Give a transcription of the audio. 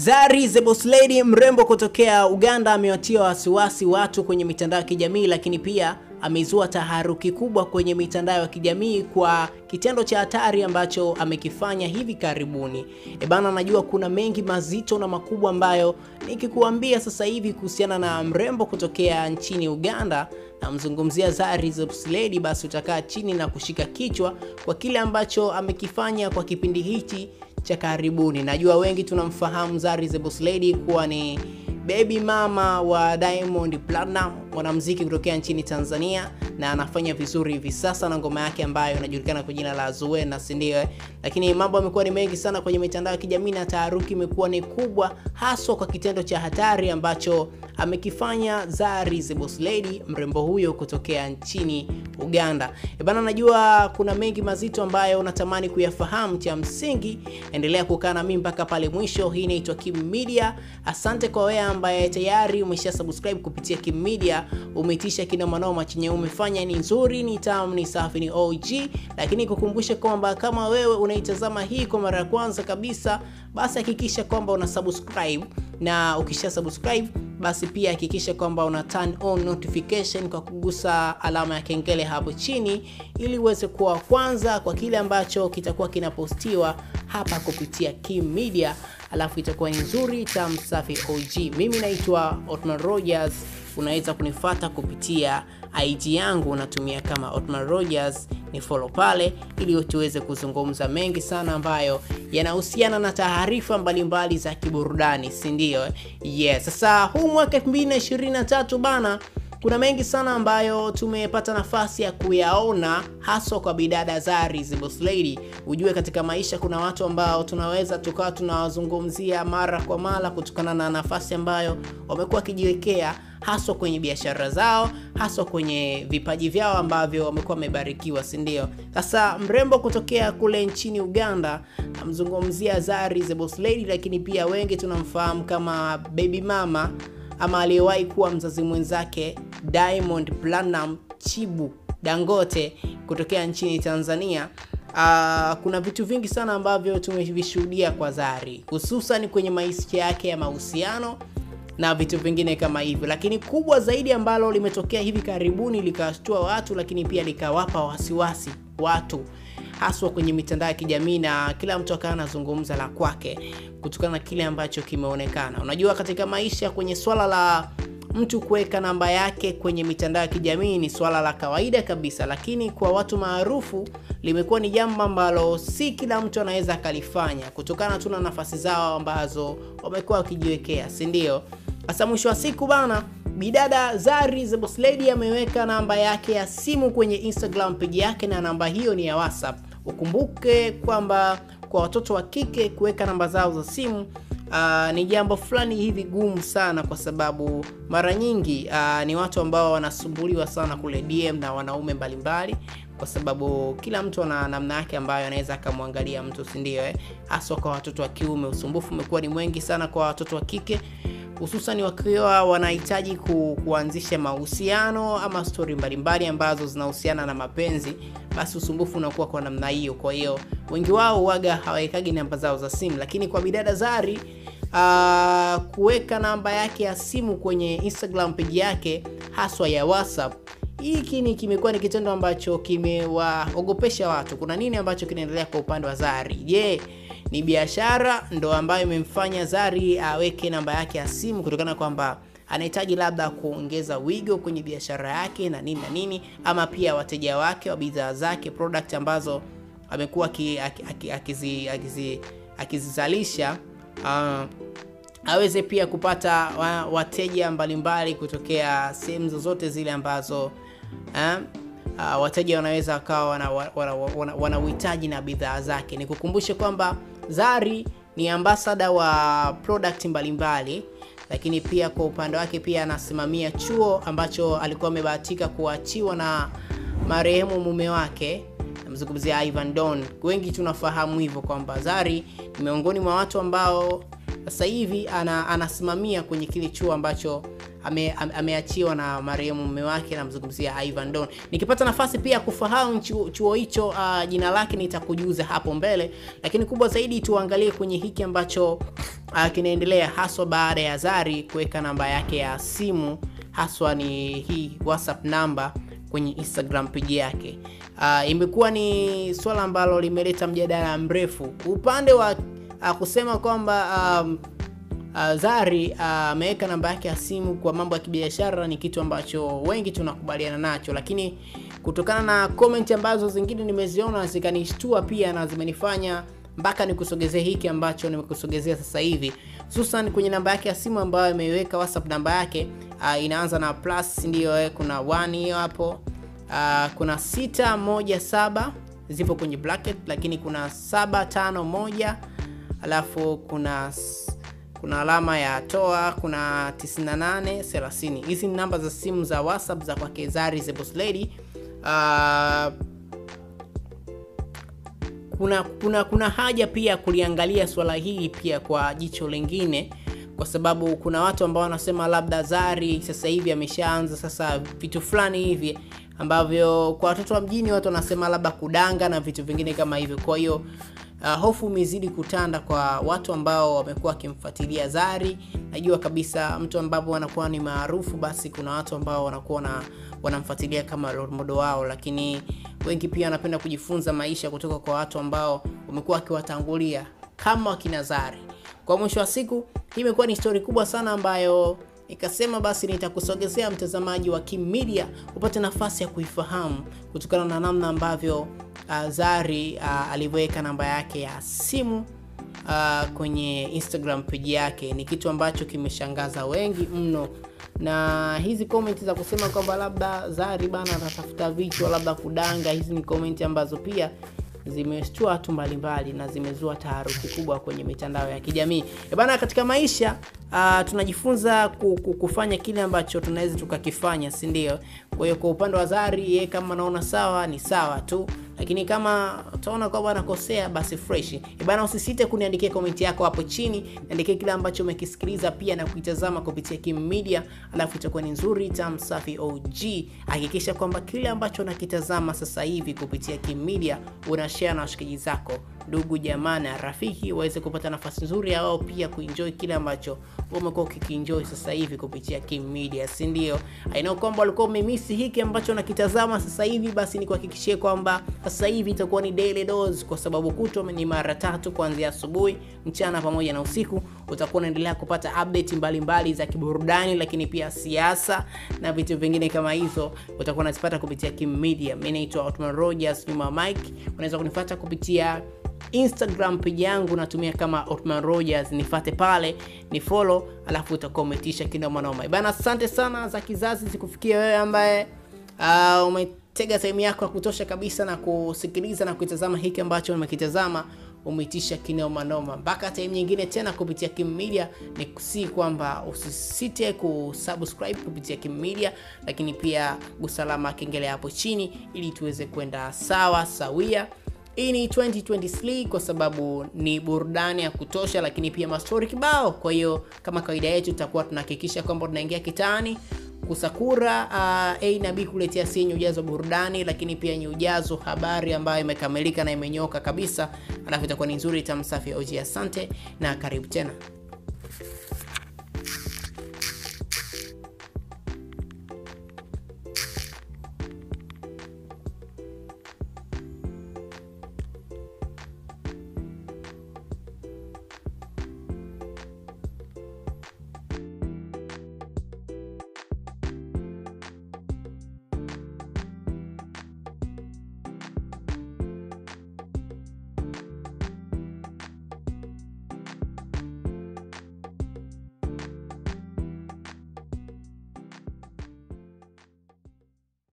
Zari the Boss Lady mrembo kutokea Uganda amewatia wasiwasi watu kwenye mitandao ya kijamii, lakini pia amezua taharuki kubwa kwenye mitandao ya kijamii kwa kitendo cha hatari ambacho amekifanya hivi karibuni. E bana, najua kuna mengi mazito na makubwa ambayo nikikuambia sasa hivi kuhusiana na mrembo kutokea nchini Uganda namzungumzia Zari the Boss Lady, basi utakaa chini na kushika kichwa kwa kile ambacho amekifanya kwa kipindi hichi cha karibuni. Najua wengi tunamfahamu Zari the Boss Lady kuwa ni baby mama wa Diamond Platinum, mwanamuziki kutokea nchini Tanzania, na anafanya vizuri hivi sasa na ngoma yake ambayo inajulikana kwa jina la Zuena, si ndio? Lakini mambo yamekuwa ni mengi sana kwenye mitandao ya kijamii na taharuki imekuwa ni kubwa, haswa kwa kitendo cha hatari ambacho amekifanya Zari the Boss Lady, mrembo huyo kutokea nchini Uganda. E bana, najua kuna mengi mazito ambayo unatamani kuyafahamu. Cha msingi endelea kukaa na mimi mpaka pale mwisho. Hii inaitwa Kim Media. Asante kwa wewe ambaye tayari umesha subscribe kupitia Kim Media, umeitisha kina manoma chenye umefanya ni nzuri, ni tamu, ni safi, ni OG. Lakini kukumbusha kwamba kama wewe unaitazama hii kwa mara ya kwanza kabisa, basi hakikisha kwamba una subscribe na ukisha subscribe basi pia hakikisha kwamba una turn on notification kwa kugusa alama ya kengele hapo chini, ili uweze kuwa kwanza kwa kile ambacho kitakuwa kinapostiwa hapa kupitia Kim Media, alafu itakuwa ni nzuri tamu safi OG. Mimi naitwa Otman Rogers, unaweza kunifata kupitia IG yangu unatumia kama Otman Rogers, ni follow pale ili tuweze kuzungumza mengi sana ambayo yanahusiana na taarifa mbalimbali za kiburudani, si ndio? Yes. Sasa huu mwaka 2023 bana kuna mengi sana ambayo tumepata nafasi ya kuyaona haswa kwa bidada Zari the Boss Lady. Ujue katika maisha kuna watu ambao tunaweza tukawa tunawazungumzia mara kwa mara kutokana na nafasi ambayo wamekuwa wakijiwekea haswa kwenye biashara zao, haswa kwenye vipaji vyao ambavyo wamekuwa wamebarikiwa, si ndio? Sasa mrembo kutokea kule nchini Uganda, namzungumzia Zari the Boss Lady, lakini pia wengi tunamfahamu kama baby mama ama aliyewahi kuwa mzazi mwenzake Diamond Platinum Chibu Dangote kutokea nchini Tanzania. Uh, kuna vitu vingi sana ambavyo tumevishuhudia kwa Zari, hususan kwenye maisha yake ya mahusiano na vitu vingine kama hivyo, lakini kubwa zaidi ambalo limetokea hivi karibuni likawashtua watu, lakini pia likawapa wasiwasi watu haswa kwenye mitandao ya kijamii na kila mtu akawa anazungumza la kwake kutokana na kile ambacho kimeonekana. Unajua, katika maisha kwenye swala la mtu kuweka namba yake kwenye mitandao ya kijamii ni swala la kawaida kabisa, lakini kwa watu maarufu limekuwa ni jambo ambalo si kila mtu anaweza akalifanya kutokana tu na nafasi zao ambazo wamekuwa wakijiwekea, si ndio? Sasa mwisho wa siku bana, bidada Zari the Boss Lady ameweka namba yake ya simu kwenye Instagram page yake, na namba hiyo ni ya WhatsApp. Ukumbuke kwamba kwa watoto wa kike kuweka namba zao za simu Uh, ni jambo fulani hivi gumu sana kwa sababu mara nyingi uh, ni watu ambao wanasumbuliwa sana kule DM na wanaume mbalimbali, kwa sababu kila mtu ana namna yake ambayo anaweza akamwangalia mtu, si ndio? Eh, haswa kwa watoto wa kiume. Usumbufu umekuwa ni mwingi sana kwa watoto wa kike hususan wakiwa wanahitaji ku, kuanzisha mahusiano ama stori mbalimbali ambazo zinahusiana na mapenzi, basi usumbufu unakuwa kwa namna hiyo. Kwa hiyo wengi wao waga hawawekagi namba zao za simu, lakini kwa bidada Zari uh, kuweka namba yake ya simu kwenye Instagram page yake haswa ya WhatsApp hiki ni kimekuwa ni kitendo ambacho kimewaogopesha watu. Kuna nini ambacho kinaendelea kwa upande wa Zari? Je, ni biashara ndo ambayo imemfanya Zari aweke namba yake ya simu kutokana kwamba anahitaji labda kuongeza wigo kwenye biashara yake na nini na nini, ama pia wateja wake wa bidhaa zake product ambazo amekuwa akizizalisha uh, aweze pia kupata wateja mbalimbali kutokea sehemu zozote zile ambazo eh, uh, wateja wanaweza wakawa wana, wana, wana, wana uhitaji na bidhaa zake. Nikukumbushe kwamba Zari ni ambasada wa product mbalimbali, lakini pia kwa upande wake pia anasimamia chuo ambacho alikuwa amebahatika kuachiwa na marehemu mume wake, namzungumzia Ivan Don. Wengi tunafahamu hivyo kwamba Zari ni miongoni mwa watu ambao sasa hivi ana, anasimamia kwenye kile chuo ambacho ame, ame, ameachiwa na marehemu mume wake, namzungumzia Ivan Don. Nikipata nafasi pia kufahamu chuo, chuo hicho uh, jina lake nitakujuza hapo mbele, lakini kubwa zaidi tuangalie kwenye hiki ambacho uh, kinaendelea haswa baada ya Zari kuweka namba yake ya simu, haswa ni hii WhatsApp namba kwenye Instagram page yake. Uh, imekuwa ni swala ambalo limeleta mjadala mrefu upande wa uh, kusema kwamba um, uh, Zari ameweka uh, namba yake ya simu kwa mambo ya kibiashara ni kitu ambacho wengi tunakubaliana nacho, lakini kutokana na comment ambazo zingine nimeziona zikanishtua pia na zimenifanya mpaka nikusogezee hiki ambacho nimekusogezea sasa hivi, hususan kwenye namba yake ya simu ambayo imeiweka WhatsApp namba yake uh, inaanza na plus, ndiyo kuna 1 hiyo hapo uh, kuna 617 zipo kwenye bracket, lakini kuna 751 alafu kuna kuna alama ya toa, kuna 98 30. Hizi ni namba za simu za WhatsApp za kwake Zari the Boss Lady. Uh, kuna kuna kuna haja pia kuliangalia swala hili pia kwa jicho lingine, kwa sababu kuna watu ambao wanasema labda Zari sasa hivi ameshaanza sasa vitu fulani hivi ambavyo kwa watoto wa mjini watu wanasema labda kudanga na vitu vingine kama hivyo. Kwa hiyo uh, hofu imezidi kutanda kwa watu ambao wamekuwa wakimfuatilia Zari. Najua kabisa mtu ambapo wanakuwa ni maarufu, basi kuna watu ambao wanakuwa na wanamfuatilia kama role model wao, lakini wengi pia wanapenda kujifunza maisha kutoka kwa watu ambao wamekuwa wakiwatangulia kama wakina Zari. Kwa mwisho wa siku, hii imekuwa ni story kubwa sana ambayo nikasema basi nitakusogezea mtazamaji wa Kim Media upate nafasi ya kuifahamu kutokana na namna ambavyo uh, Zari uh, alivyoweka namba yake ya simu uh, kwenye Instagram page yake. Ni kitu ambacho kimeshangaza wengi mno, na hizi comment za kusema kwamba labda Zari bana atatafuta vichwa labda kudanga, hizi ni comment ambazo pia zimeshtua watu mbalimbali na zimezua taharuki kubwa kwenye mitandao ya kijamii. E bana, katika maisha uh, tunajifunza kufanya kile ambacho tunaweza tukakifanya, si ndio? Kwa hiyo kwa upande wa Zari, yeye kama anaona sawa ni sawa tu, lakini kama utaona kwamba anakosea basi fresh. E bana, usisite kuniandikia komenti yako hapo chini, niandikie kile ambacho umekisikiliza pia na kuitazama kupitia Kim Media, alafu itakuwa ni nzuri tam safi OG. Hakikisha kwamba kile ambacho unakitazama sasa hivi kupitia Kim Media una share na washikaji zako, ndugu jamaa na rafiki, waweze kupata nafasi nzuri ya wao pia kuenjoy kile ambacho umekuwa ukikienjoy sasa hivi kupitia Kim Media, si ndio? I know kwamba walikuwa umemisi hiki ambacho nakitazama sasa hivi, basi nikuhakikishie kwamba sasa hivi itakuwa ni daily dose, kwa sababu kutwa ni mara tatu kuanzia asubuhi, mchana pamoja na usiku. Utakuwa unaendelea kupata update mbalimbali mbali za kiburudani, lakini pia siasa na vitu vingine kama hizo utakuwa unazipata kupitia Kim Media. Mimi naitwa Otman Rogers, nyuma Mike. Unaweza kunifuata kupitia Instagram page yangu natumia kama Otman Rogers, nifate pale ni follow, alafu utakuwa umetisha kinoma noma bana. Asante sana za kizazi zikufikia wewe ambaye uh, umetega sehemu yako ya kutosha kabisa na kusikiliza na kuitazama hiki ambacho umekitazama umeitisha kinoma noma. Mpaka time nyingine tena kupitia Kim Media, ni kusi kwamba usisite kusubscribe kupitia Kim Media, lakini pia gusalama kengele hapo chini ili tuweze kwenda sawa sawia. Hii ni 2023 kwa sababu ni burudani ya kutosha, lakini pia mastori kibao. Kwa hiyo kama kawaida yetu, tutakuwa tunahakikisha kwamba tunaingia kitaani kusakura uh, A na B kuletea si yenye ujazo burudani, lakini pia yenye ujazo habari ambayo imekamilika na imenyoka kabisa, alafu itakuwa ni nzuri tamsafi. OG, asante na karibu tena.